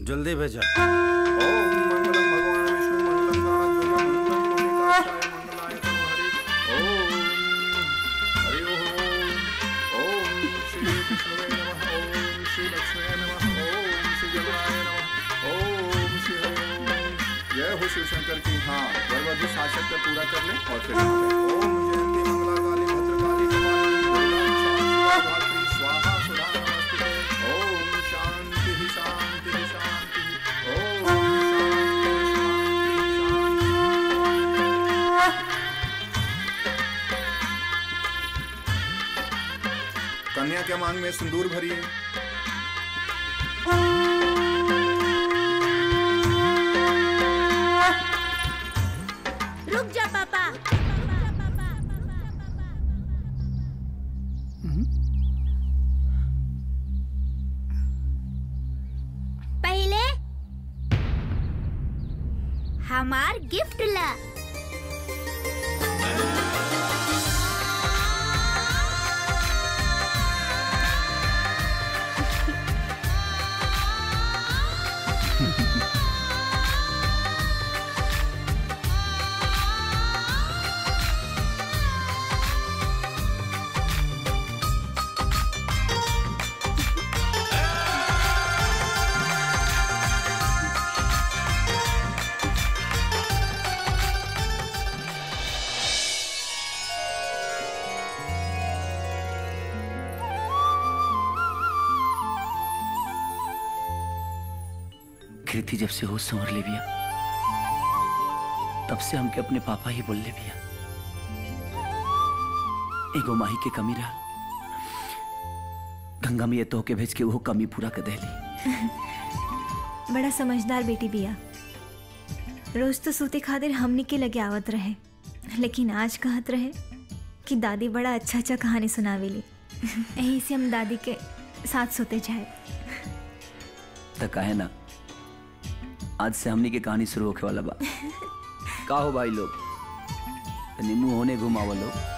जल्दी भेजा ओम मंगलम भगवान विष्णु मंगलम गणनाथ मंगलम लोकिकाक्षाय मंगलाय तनो हरि ओम हरि ओम श्री विष्णुवे नमः ओम श्री लक्ष्मी नमः ओम श्री जगन्नाथ नमः ओम श्री हरि ओम जय हो शिव शंकर की हाँ वरवधु शासक का पूरा कर ले और फिर ओम जयंती मंगला काली भद्रकाली कपाली दुर्गा शांति स्वाहा सुधा नमस्ते ओम शांति शांति शांति ओम कन्या के मांग में सिंदूर भरिए रुक जा पापा पहले हमार गिफ्ट ला कृति जब से होश संवर ले बिया तब से हमके अपने पापा ही बोल ले बिया एगो माही के कमी रहा गंगा में ये तो के भेज के वो कमी पूरा कर देली बड़ा समझदार बेटी बिया रोज तो सूते खातिर हमनी के लगे आवत रहे लेकिन आज कहत रहे कि दादी बड़ा अच्छा अच्छा कहानी सुनावेली यही से हम दादी के साथ सोते जाए तो कहे ना आज से हमनी के कहानी शुरू होके वाला बा का हो भाई लोग तनी मुंह होने घुमावा लोग